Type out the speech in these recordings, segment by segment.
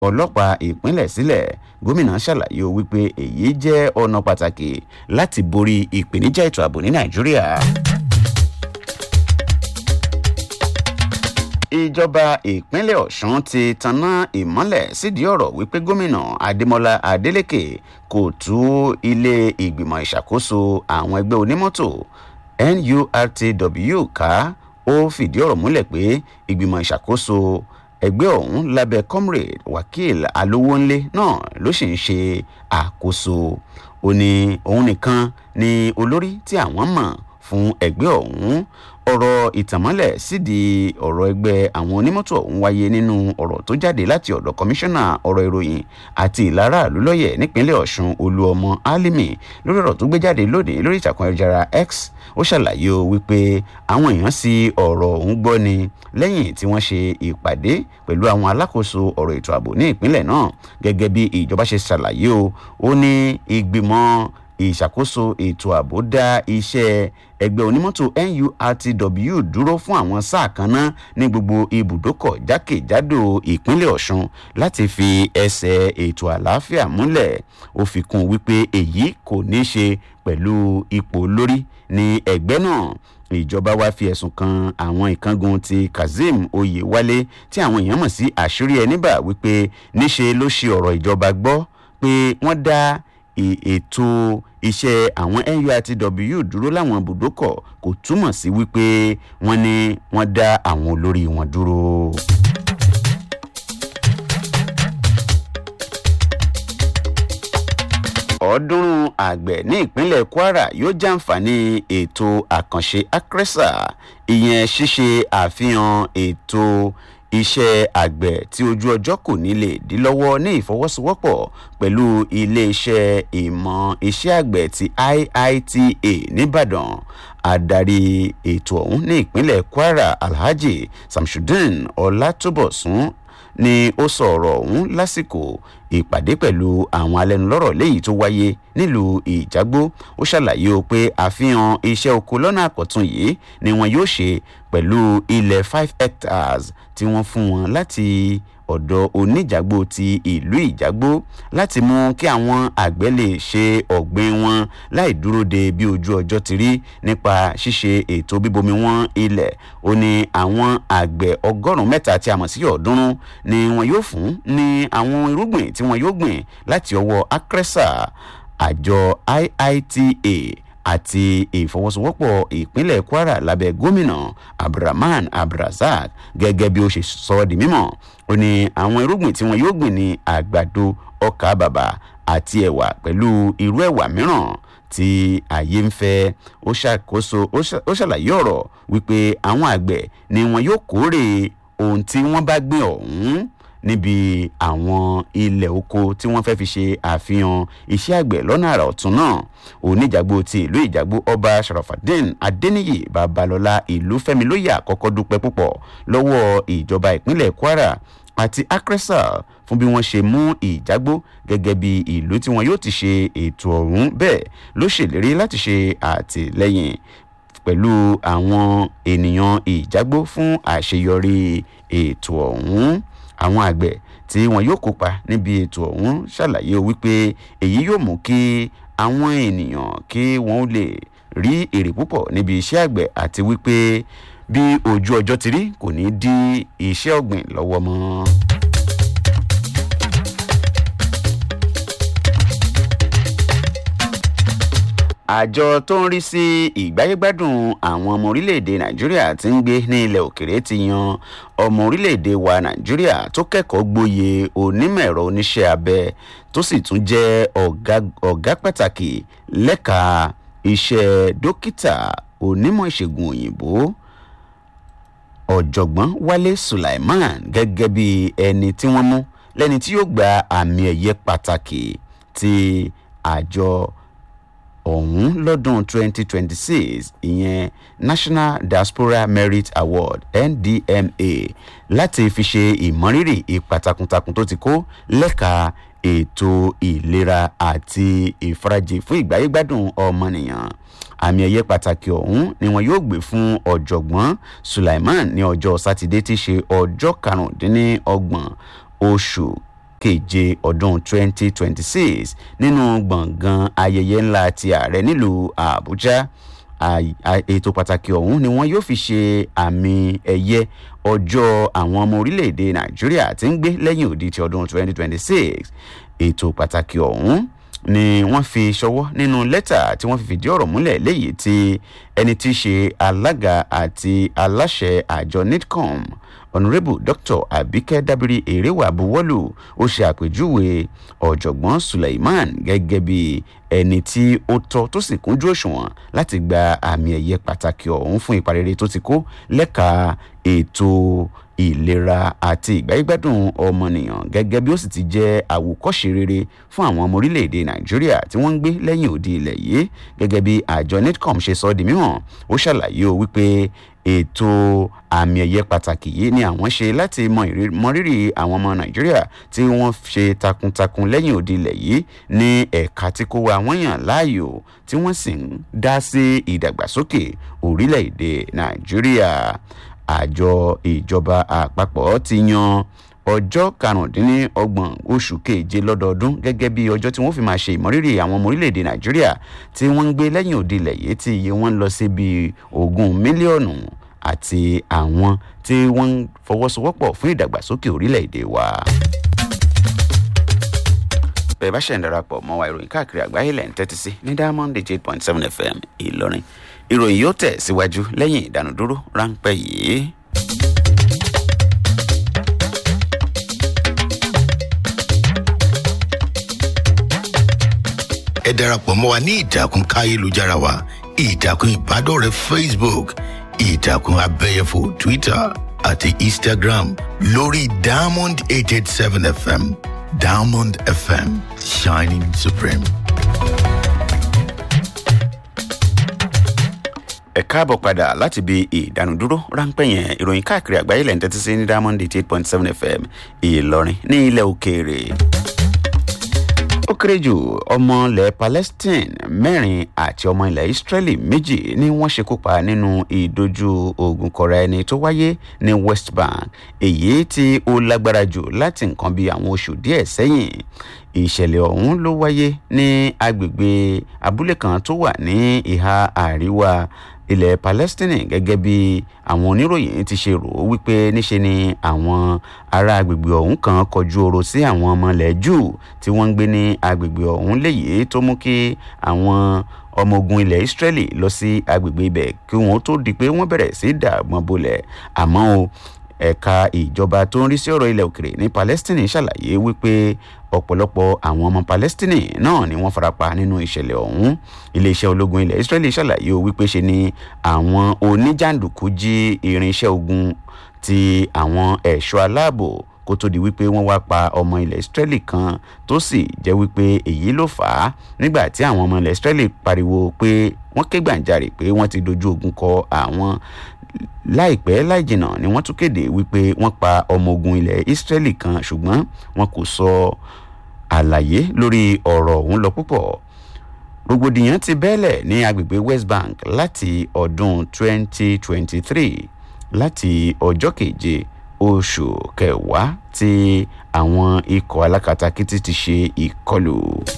ọlọ́pàá ìpínlẹ̀ sílẹ̀ gómìnà ṣàlàyé wípé èyí jẹ́ ọ̀nà pàtàkì láti borí ìpèníjà ètò ààbò ní nàìjíríà. ìjọba ìpínlẹ̀ ọ̀sùn ti tanná ìmọ́lẹ̀ sídìí ọ̀rọ̀ wípé gómìnà adémọlá adélèké kò tú ilé ìgbìmọ̀ ìṣàkóso àwọn ẹgbẹ́ onímọ́tò nurtw ká ó fìdí ọ̀rọ̀ múlẹ̀ pé ìgbìmọ̀ ìṣàkóso ẹgbẹ́ ọ̀hún lábẹ́ comrade wakil alówónlé náà ló sì ń ṣe àkóso ó ní òun nìkan ni olórí tí àwọn mọ̀ fún ẹgbẹ́ ọ̀hún ọ̀rọ̀ ìtànmọ́lẹ̀ sídìí ọ̀rọ̀ ẹgbẹ́ àwọn onímọ́tò ọ̀hún wáyé nínú ọ̀rọ̀ tó jáde láti ọ̀dọ̀ kọmíṣánná ọ̀rọ̀ ìròyìn àti ìlara àlùlọ́yẹ̀ nípínlẹ̀ ọ̀ṣun olúọmọ alimi lórí ọ̀rọ̀ tó gbé jáde lónìí lórí ìtàkùn ayélujára x ó ṣàlàyé o wípé àwọn èèyàn sí ọ̀rọ̀ ọ̀hún gbọ́ ni lẹ́yìn tí wọ́n ṣe ìpàdé pẹ̀lú àwọn alákòóso ọ̀rọ̀ ètò ààbò ní ìpínlẹ̀ náà gẹ́gẹ́ bí ìjọba ṣe ṣàlàyé o ó ní ìgbìmọ̀ ìṣàkóso ètò ààbò dá iṣẹ́ ẹgbẹ́ onímọ́tò nurtw dúró fún àwọn sáà kan náà ní gbogbo ibùdókọ̀ jákèjádò ìpínlẹ̀ ọ̀ṣun láti fi ẹsẹ̀ ètò àlàáfíà múlẹ̀ ó fi kún wípé èyí kò ní í ṣe pẹ̀lú ipò lórí ní ẹgbẹ́ náà ìjọba wa fi ẹ̀sùn kan àwọn ìkángun ti kazeem oyewale tí àwọn èèyàn mọ̀ sí àṣírí ẹni bá wípé níṣe ló ṣe ọ̀rọ̀ ìjọba gbọ́ pé wọ́n dá ètò iṣẹ́ àwọn nurtw dúró láwọn ibùdókọ̀ kò túmọ̀ sí wípé wọ́n ní wọ́n dá àwọn olórí wọn dúró. ọ̀ọ́dúnrún àgbẹ̀ ní ìpínlẹ̀ kwara yóò jàǹfààní ètò àkànṣe acresa ìyẹn ṣíṣe àfihàn ètò iṣẹ́ àgbẹ̀ tí ojú ọjọ́ kò ní lè dí lọ́wọ́ ní ìfọwọ́sowọ́pọ̀ pẹ̀lú iléeṣẹ́ ìmọ̀ iṣẹ́ àgbẹ̀ ti iita nìbàdàn adarí ètò ọ̀hún ní ìpínlẹ̀ kwara alhaji samsudeen ọlátúbọ̀sún ni ó sọ ọ̀rọ̀ ọ̀hún lásìkò ìpàdé pẹ̀lú àwọn alẹ́nulọ́rọ̀ léyìí tó wáyé nílùú ìjágbó ó ṣàlàyé o pé àfihàn iṣẹ́ oko lọ́nà àkọ́tún yìí ni wọn yóò ṣe pẹ̀lú ilẹ̀ five hectares tí wọ́n fún wọn láti ọ̀dọ̀ oníjàgbó ti ìlú ìjágbó láti mú kí àwọn àgbẹ̀ lè ṣe ọ̀gbìn wọn láì dúró de bí ojú ọjọ́ ti rí nípa ṣíṣe ètò bíbomi wọn ilẹ̀ ó ní àwọn àgbẹ̀ ọgọ́rùn-ún mẹ́ta tí a mọ̀ sí ọ̀ọ́dúnrún ni wọn yóò fún ní àwọn irúgbìn tí wọn yóò gbìn láti ọwọ́ acresa àjọ iita àti ìfọwọ́sowọ́pọ̀ ìpínlẹ̀ kwara lábẹ́ gómìnà abdulrahman abdulrasaq gẹ́gẹ́ bí ó ṣe sọ ọ́ di mímọ́ ó ní àwọn irúgbìn tí wọn yóò gbìn ní àgbàdo ọkà bàbà àti ẹ̀wà pẹ̀lú irú ẹ̀wà mìíràn tí ààyè ń fẹ́ ó ṣàkóso ó ṣàlàyé ọ̀rọ̀ wípé àwọn àgbẹ̀ ni wọn yóò kórè ohun tí wọ́n bá gbìn ọ̀hún níbi àwọn ilẹ̀ oko tí wọ́n fẹ́ fi ṣe àfihàn iṣẹ́ àgbẹ̀ lọ́nà àrà ọ̀tún náà oníjàgbó ti ìlú ìjàgbó ọba sharafadin adeniyi babalọla ìlú fẹmi lóye àkọ́kọ́ dúpẹ́ púpọ̀ lọ́wọ́ ìjọba ìpínlẹ̀ kwara àti acresa fún bí wọ́n ṣe mú ìjágbó gẹ́gẹ́ bí ìlú tí wọn yóò ti ṣe ètò ọ̀hún bẹ́ẹ̀ ló ṣèlérí láti ṣe àtìlẹ́yìn pẹ̀lú àwọn ènìyàn ìjágbó fún àṣeyọrí ètò ọ̀hún àwọn àgbẹ̀ tí wọn yóò kópa níbi ètò ọ̀hún ṣàlàyé wípé èyí yóò mú kí àwọn ènìyàn kí wọ́n lè rí èrè púpọ̀ níbi iṣẹ́ àgbẹ̀ àti wípé bí ojú ọjọ́ ti rí kò ní dí iṣẹ́ ọ̀gbìn lọ́wọ́ mọ́. àjọ tó ń rí sí ìgbáyégbádùn àwọn ọmọ orílẹ̀-èdè nàìjíríà tí ń gbé ní ilẹ̀ òkèrè ti yan ọmọ orílẹ̀-èdè wa nàìjíríà tó kẹ́kọ̀ọ́ gboyè onímọ̀ ẹ̀rọ oníṣẹ́ abẹ tó sì tún jẹ́ ọ̀gá pàtàkì lẹ́ka iṣẹ́ dókítà onímọ̀ ìṣègùn òyìnbó ọ̀jọ̀gbọ́n wálé sulaiman gẹ́gẹ́ bí ẹni tí wọ́n mú lẹ́ni tí yóò gba àmì ẹ̀yẹ pàtàkì ti àjọ ọ̀hún lọ́dún 2026 ìyẹn national diaspora merit award ndma láti fi ṣe ìmọrírì ipa takuntakun tó ti kó lẹ́ka ètò ìlera àti ìfarajì fún ìgbáyégbádùn ọmọnìyàn àmì ẹ̀yẹ pàtàkì ọ̀hún ni wọn yóò gbé fún ọ̀jọ̀gbọ́n sulaiman ní ọjọ́ sátidé tí í ṣe ọjọ́ karùndínlọ́gbọ̀n oṣù keje ọdún 2026 nínú gbọ̀ngàn ayẹyẹ ńlá ti ààrẹ nílùú àbújá ètò pàtàkì ọ̀hún ni wọ́n yóò fi ṣe àmì ẹ̀yẹ ọjọ́ àwọn ọmọ orílẹ̀-èdè nàìjíríà tí ń gbé lẹ́yìn òdi ti ọdún 2026 ètò pàtàkì ọ̀hún ni wọ́n fi ṣọwọ́ nínú lẹ́tà tí wọ́n fi fìdí ọ̀rọ̀ múlẹ̀ léyìí tí ẹni tí í ṣe alága àti aláṣẹ àjọ nidcom honourable dr abike dabiri erewa buwọ́lù ó ṣe àpèjúwe ọ̀jọ̀gbọ́n suleiman gẹ́gẹ́ bí ẹni tí ó tọ́ tó sì kúnjú òṣùwọ̀n láti gba àmì ẹ̀yẹ pàtàkì ọ̀hún fún ipa rere tó ti kó lẹ́ka ètò ìlera àti ìgbáyégbádùn ọmọnìyàn gẹ́gẹ́ bí ó sì ti jẹ́ àwòkọ́ṣe rere fún àwọn ọmọ orílẹ̀-èdè nàìjíríà tí wọ́n ń gbé lẹ́yìn òdi ilẹ̀ yìí gẹ́gẹ́ bí àjọ netcom ṣe sọ ọ́ di mímọ̀ ó ṣàlàyé o wípé ètò àmì ẹ̀yẹ pàtàkì yìí ni àwọn ṣe láti mọ rírì àwọn ọmọ nàìjíríà tí wọ́n ṣe takuntakun lẹ́yìn òdi ilẹ̀ yìí ní ẹ̀ka tí kò wá wọ́n yàn láàyò tí wọ́n sì ń dá sí ìdàgbàsókè orílẹ̀-èdè nàìjíríà àjọ ìjọba àpapọ̀ ti yan ọjọ́ karùndínlọ́gbọ̀n oṣù keje lọ́dọọdún gẹ́gẹ́ bí ọjọ́ tí wọ́n fi máa ṣe ìmọ̀rírì àwọn ọmọ orílẹ̀-èdè nàìjíríà tí wọ́n ń gbé lẹ́yìn òdi ilẹ̀ yìí tí iye wọn lọ sí bíi ogún mílíọ̀nù àti àwọn tí wọ́n ń fọwọ́sowọ́pọ̀ fún ìdàgbàsókè orílẹ̀-èdè wa. bẹ́ẹ̀ bá ṣẹ̀ ń darapọ̀ mọ́ wa ìròyìn káàkiri àgbáyé lẹ́yìn tẹ́tí sí ní diamond eight point seven fm ìlọrin ìròyìn yóò tẹ̀ síwájú lẹ́yìn ìdánudúró ráńpẹ́ yìí. ẹ darapọ̀ mọ́ wa ní ìtàkùn káyélujára wa ìtàkùn ìbádọ́rẹ̀ẹ́ facebook ìtàkùn abẹ́yẹfò twitter àti instagram lórí diamond eight eight seven fm diamond fm shining supreme. ẹ káàbọ̀ padà láti bí ìdánudúró ráńpẹ́ yẹn ìròyìn káàkiri àgbáyé lẹ́yìn tẹ́tí sí ní diamond eight point seven fm ìlọrin ní ilẹ̀ òkèèrè ó kéré jù ọmọ ilẹ̀ palestine mẹ́rin àti ọmọ ilẹ̀ israeli méjì ni wọ́n ṣekú pa nínú ìdojú ogun kọra ẹni tó wáyé ní west bank èyí tí ó lágbára jù láti nǹkan bí àwọn oṣù díẹ̀ sẹ́yìn ìṣẹ̀lẹ̀ ọ̀hún ló wáyé ní agbègbè abúlé kan tó wà ní ìhà àríwá ilẹ̀ palestine gẹ́gẹ́ bí àwọn oníròyìn ti ṣe rò ó wípé níṣe ni àwọn ará agbègbè ọ̀hún kan kọjú oro sí àwọn ọmọ ilẹ̀ jù tí wọ́n ń gbé ní agbègbè ọ̀hún léyìí tó mú kí àwọn ọmọ ogun ilẹ̀ israeli lọ sí agbègbè ibẹ̀ kí wọ́n tó di pé wọ́n bẹ̀rẹ̀ sí dàgbọ́n bolẹ̀ àmọ́ o ẹ̀ka ìjọba tó ń rí sí ọ̀rọ̀ ilẹ̀ òkèrè ní palestine ṣàlàyé wípé ọ̀pọ̀lọpọ̀ àwọn ọmọ palestine náà ni wọ́n farapa nínú ìṣẹ̀lẹ̀ ọ̀hún iléeṣẹ́ ológun ilẹ̀ israeli ṣàlàyé o wípé ṣe ni àwọn oníjàǹdùkú jí irinṣẹ́ ogun ti àwọn ẹ̀ṣọ́ aláàbò kó tó di wípé wọ́n wá pa ọmọ ilẹ̀ israeli kan tó sì jẹ́ wípé èyí ló fà á nígbà tí àwọn ọmọ ilẹ̀ israeli pariwo pé wọ́n ké gbàǹjarè pé wọ́n ti dojú ogun kọ àwọn láìpẹ́ láìjìnà ni wọ́n tún kéde wípé wọ́n pa ọmọ ogun ilẹ̀ israeli kan ṣùgbọ́n wọn kò sọ àlàyé lórí ọ̀rọ̀ ọ̀hún lọ púpọ̀ rògbòdìyàn ti bẹ́ẹ̀lẹ̀ ní agbègbè west bank láti ọdún 2023 láti ọjọ́ keje oṣù kẹwàá tí àwọn ikọ̀ alákatakítí ti ṣe ìkọlù.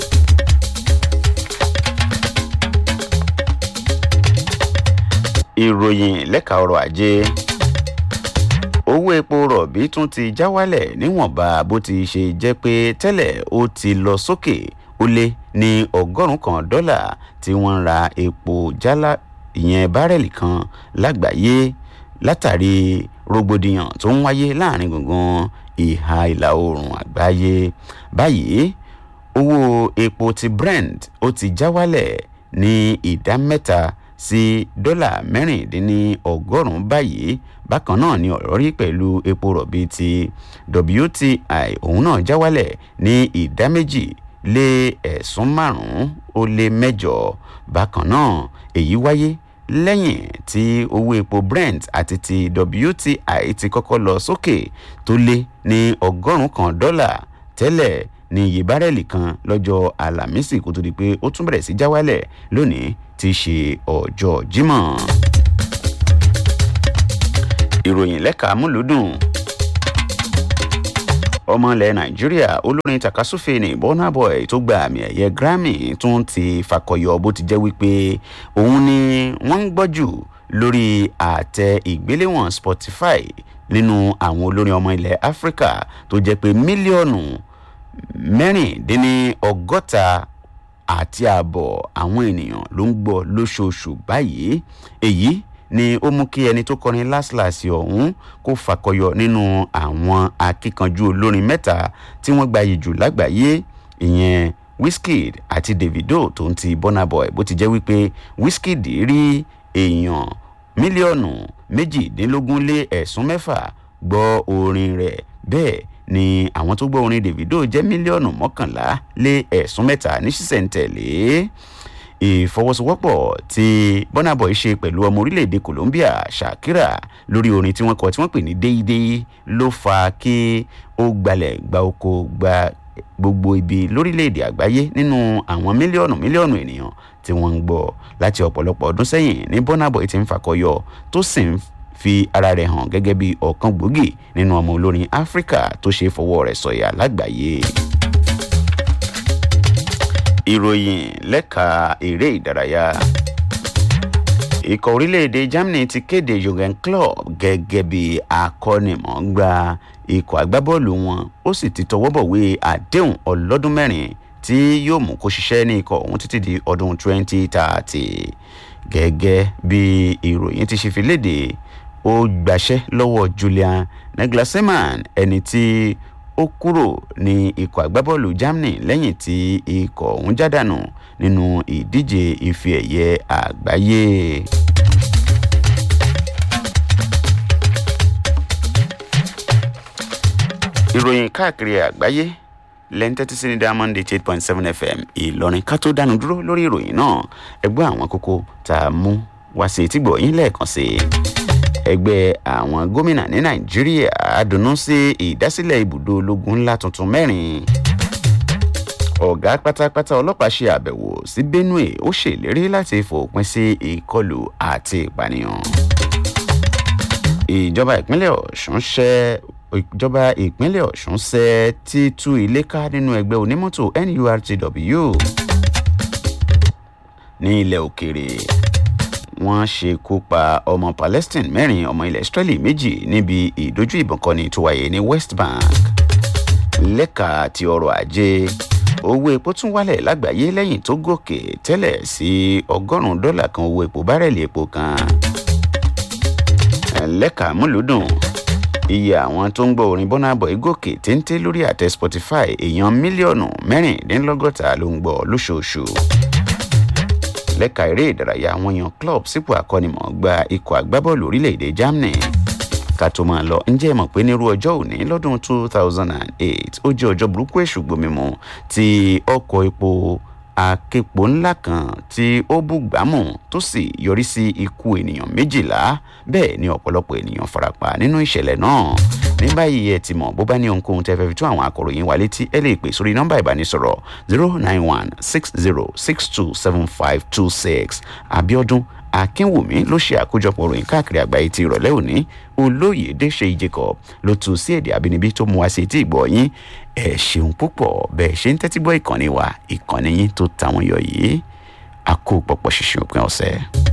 ìròyìn lẹ́ka ọrọ̀ ajé owó epo rọ̀bì tún ti já wálẹ̀ níwọ̀nba bó ti ṣe jẹ́ pé tẹ́lẹ̀ ó ti lọ sókè ó lé ní ọgọ́rùn-ún kan dọ́là tí wọ́n ń ra epo jálá ìyẹn bárẹ̀lì kan lágbàáyé látàrí rògbòdìyàn tó ń wáyé láàrin gbùngbùn ìhà ìlà oòrùn àgbáyé báyìí owó epo ti brent ó ti já wálẹ̀ ní ìdá mẹ́ta sí dọ́là mẹ́rìndínlọ́gọ́rùn-ún báyìí bákan náà ni ọ̀rọ̀ rí pẹ̀lú epo rọ̀bì ti wti òun náà já wálẹ̀ ní ìdá méjì lé ẹ̀sùn márùn-ún ó lé mẹ́jọ bákan náà èyí wáyé lẹ́yìn tí owó epo brent àti ti wti ti kọ́kọ́ lọ sókè tó lé ní ọgọ́rùn-ún kan dọ́là tẹ́lẹ̀ ní iye bárẹ́lì kan lọ́jọ́ àlàmísì kó tó di pé ó tún bẹ̀rẹ̀ sí já wálẹ̀ lónìí ti ṣe ọjọ́ jímọ̀. ìròyìn lẹ́ka múlùdùn ọmọ ilẹ̀ nàìjíríà olórin takasúfè ní burna boy tó gba àmì ẹ̀yẹ grammy tún ti fakọyọ bó ti jẹ́ wípé òun ni wọ́n ń gbọ́ jù lórí àtẹ ìgbéléwọ̀n spotify nínú àwọn olórin ọmọ ilẹ̀ áfíríkà tó jẹ́ pé mílíọ̀nù mẹ́rìndínlọ́gọ́ta àti ààbọ̀ àwọn ènìyàn ló ń gbọ́ lóṣooṣù báyìí èyí ni ó mú kí ẹni tó kọrin láṣìláṣì ọ̀hún kó fakọyọ nínú àwọn akíkanjú olórin mẹ́ta tí wọ́n gbayì jù lágbàáyé ìyẹn wizkid àti davido tó ń ti burna boy bó ti jẹ́ wípé wizkid rí èèyàn mílíọ̀nù méjìdínlógún lé ẹ̀sùn mẹ́fà gbọ́ orin rẹ̀ bẹ́ẹ̀ ni àwọn tó gbọ́ orin davido jẹ́ mílíọ̀nù mọ́kànlá lé ẹ̀sùn mẹ́ta ní sísẹ̀ntẹ̀lé ìfọwọ́sowọ́pọ̀ tí burna boy ṣe pẹ̀lú ọmọ orílẹ̀-èdè colombia shakira lórí orin tí wọ́n kọ tí wọ́n pè ní déédéé ló fa kí ó gbalẹ̀ gba oko gba gbogbo ibi lórílẹ̀‐èdè àgbáyé nínú àwọn mílíọ̀nù mílíọ̀nù ènìyàn tí wọ́n ń gbọ́ láti ọ̀pọ̀lọpọ̀ ọdún sẹ́yìn ní burna boy ti ń fakọyọ tó sì ń fi ara rẹ̀ hàn gẹ́gẹ́ bí ọ̀kan gbòógì nínú ọmọ olórin áfíríkà tó ṣe fọwọ́ rẹ̀ sọ̀yà lágbàáyé. ìròyìn lẹ́ka eré ìdárayá ikọ̀ orílẹ̀-èdè germany ti kéde jurgen klopp gẹ́gẹ́ bí akọ́nimọ̀ọ́gbá ikọ̀ agbábọ́ọ̀lù wọn ó sì ti tọwọ́ bọ̀wé àdéhùn ọlọ́dún mẹ́rin tí yóò mú kó ṣiṣẹ́ ní ikọ̀ ọ̀hún títí di ọdún 2030 gẹ́gẹ́ bí ìròyìn ti ṣe fi léde ó gbaṣẹ́ lọ́wọ́ julian naglasseman ẹni tí ó kúrò ní ikọ̀ agbábọ́ọ̀lù germany lẹ́yìn tí ikọ̀ ọ̀hún jádànù nínú ìdíje ife ẹ̀yẹ àgbáyé. ìròyìn káàkiri àgbáyé lẹ́ńtẹ́tí sí ní diamond eight point seven fm ìlọrin ká tó dánu dúró lórí ìròyìn náà ẹgbẹ́ àwọn kókó tá a mú wá sí etígbọ̀ yín lẹ́ẹ̀kan sí i ẹgbẹ́ àwọn gómìnà ní nàìjíríà dunnú sí ìdásílẹ̀ ibùdó ológun ńlá tuntun mẹ́rin ọ̀gá pátápátá ọlọ́pàá ṣe àbẹ̀wò sí benue ó ṣèlérí láti fòpin sí ìkọlù àti ìpànìyàn ìjọba ìpínlẹ̀ ọ̀ṣun ṣẹ́ ìjọba ìpínlẹ̀ ọ̀ṣun ṣẹ́ títú ilé ká nínú ẹgbẹ́ onímọ́tò nurtw ní ilẹ̀ òkèrè wọ́n ṣekú pa ọmọ palestine mẹ́rin ọmọ ilẹ̀ israeli méjì níbi ìdojú ìbọn kọni tó wáyé ní west bank lẹ́ka ti ọrọ̀ ajé owó epo tún wálẹ̀ lágbàáyé lẹ́yìn tó gòkè tẹ́lẹ̀ sí ọgọ́rùn-ún dọ́là kan owó epo bárẹ̀lì epo kan lẹ́ka múlùdùn iye àwọn tó ń gbọ́ orin burna boy gòkè téńté lórí àtẹ spotify èèyàn mílíọ̀nù mẹ́rìndínlọ́gọ́ta ló ń gbọ́ lóṣooṣù lẹ́ka eré ìdárayá wọn yan club sípò akọ́nimọ̀ọ́gbá ikọ̀ agbábọ́ọ̀lù orílẹ̀-èdè germany ká tó máa lọ ǹjẹ́ ẹ mọ̀ pé nírú ọjọ́ òní lọ́dún two thousand and eight ó jẹ́ ọjọ́ burúkú èṣù gbomimu tí ọkọ̀ epo aképo ńlá kan tí ó búgbàmù tó sì yọrí sí ikú ènìyàn méjìlá bẹ́ẹ̀ ni ọ̀pọ̀lọpọ̀ ènìyàn farapa nínú ìṣẹ̀lẹ̀ náà ní báyìí ẹ ti mọ̀ bó bá ní ohunkóhun tẹ́ fẹ́ fi tún àwọn akọ̀ròyìn wa létí ẹ lè pè sórí nọ́mbà ìbánisọ̀rọ̀ zero nine one six zero six two seven five two six abiodun akínwùmí ló ṣe àkójọpọ̀ ròyìn káàkiri àgbáyé ti ìrọ̀lẹ́ òní olóyèdè ṣe jacob ló tún sí èdè àbínibí tó mú wá sí etí ìgbọ́ yín ẹ ṣeun púpọ̀ bẹ́ẹ̀ ṣe ń tẹ́tí gbọ́ ìkànnì wa ìkànnì yín tó tàwọn yọ yìí a kó pọ̀pọ̀ ṣìṣìn òpin ọ̀sẹ̀.